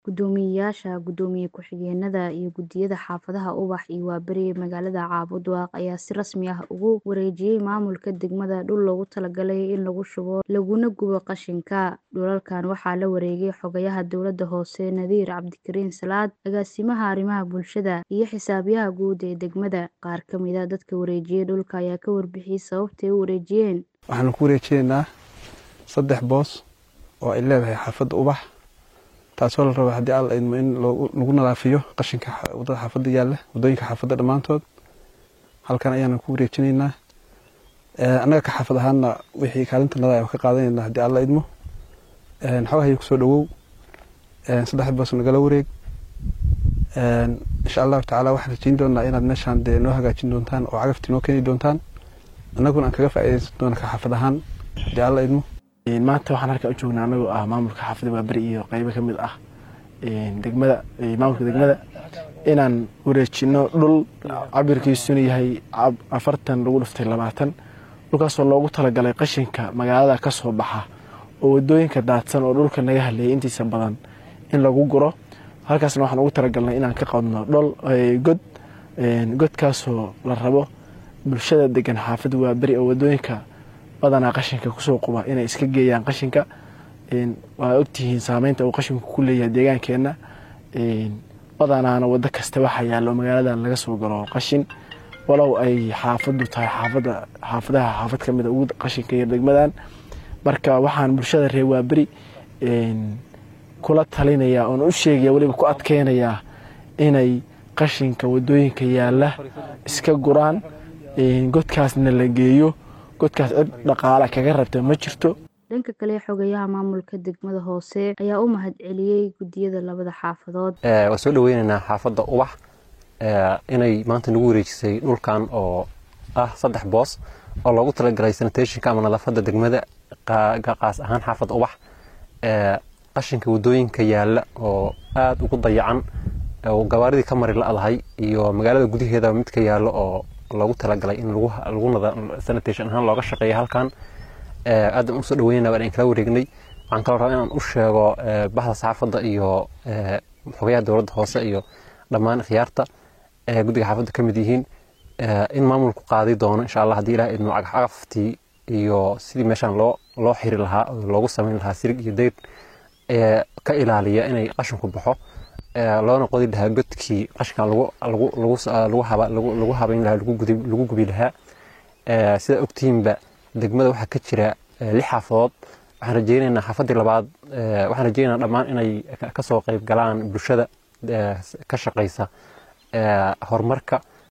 Guddoomiyeyaasha, Guddoomiye ku-xigeenada iyo guddiyada xaafadaha Ubax iyo Waaberi ee magaalada Caabudaaq ayaa si rasmi ah ugu wareejiyay maamulka degmada dhul loogu talagalay in lagu shubo laguna gubo qashinka. Dhulalkan waxaa la wareegay Xogayaha Dowladda Hoose Nadiir Cabdikariin Salaad, Agaasimaha Arrimaha Bulshada, iyo Xisaabiyaha Guud ee degmada. Qaar ka mid ah dadka wareejiyay dhulka ayaa ka warbixiyay sababta ay u wareejiyeen. Waxaan ku wareejinaynaa saddex boos oo ay leedahay xaafadda Ubax taasoo la rabo haddii alla idmo in lagu nadaafiyo qashinka wadada xaafadda yaalla waddooyinka xaafadda dhammaantood halkan ayaanan ku wareejinaynaa annaga ka xaafad ahaanna wixii kaalinta nada ayaan ka qaadanaynaa haddii alla idmo xogahay kusoo dhawow saddex boos nagala wareeg insha allahu tacaala waxaan rajeyn doonaa inaad meeshaan dee noo hagaajin doontaan oo cagafti noo keeni doontaan annaguna aan kaga faa'iidaysan doona ka xaafad ahaan haddii alla idmo maanta waxaan halkan u joognaa anagoo ah maamulka xaafadda waaberi iyo qeybo ka mid ah degmada maamulka degmada inaan wareejino dhul cabirkiisuna yahay afartan lagu dhiftay labaatan dhulkaasoo loogu talagalay qashinka magaalada ka soo baxa oo wadooyinka daadsan oo dhulka naga haleeyay intiisa badan in lagu guro halkaasna waxaan ugu talagalnay inaan ka qadno dhol god godkaasoo la rabo bulshada degan xaafadda waaberi oo wadooyinka badanaa qashinka kusoo quba inay iska geeyaan qashinka waa ogtihiin saameynta uu qashinku ku leeyahay deegaankeenna badanaana wado kasta waxaa yaallo magaaladan laga soo galo qashin walow ay xaafaddu tahay xaafadda xaafadaha xaafad ka mid a ugu qashinka yar degmadan marka waxaan bulshada reer waaberi kula talinayaa oon u sheegaya weliba ku adkeynayaa inay qashinka wadooyinka yaalla iska guraan godkaasna la geeyo godkaas cid dhaqaala kaga rabta ma jirto dhanka kale xogayaha maamulka degmada hoose ayaa u mahad celiyey guddiyada labada xaafadood waan soo dhaweynaynaa xaafadda ubax inay maanta nagu wareejisay dhulkan oo ah saddex boos oo loogu talagalay sanitationka ama nadaafadda degmada qaas ahaan xaafadda ubax qashinka wadooyinka yaalla oo aada ugu dayacan oo gabaaridii ka mari la-dahay iyo magaalada gudaheeda mid ka yaallo oo loogu talagalay in sanitation ahaan looga shaqeeya halkan aadaan usoo dhaweynana waan kala wareegnay waxaan kaloo rabaa inaan u sheego bahda saxaafadda iyo xogayaha dowladda hoose iyo dhammaan khiyaarta guddiga xaafadda ka mid yihiin in maamulku qaadi doono insha allah haddii ilaah idmo cagaftii iyo sidii meeshaan loo loo xiri lahaa loogu samayn lahaa sirig iyo dayr ka ilaaliya inay qashinku baxo loona qodi lahaa godkii qashinkan lagu habayn lahaa lagu gubi lahaa sida ogtihiinba degmada waxaa ka jira lix xaafadood waxaan rajeynaynaa xaafaddii labaad waxaan rajeynaynaa dhammaan inay kasoo qayb galaan bulshada ka shaqeysa horumarka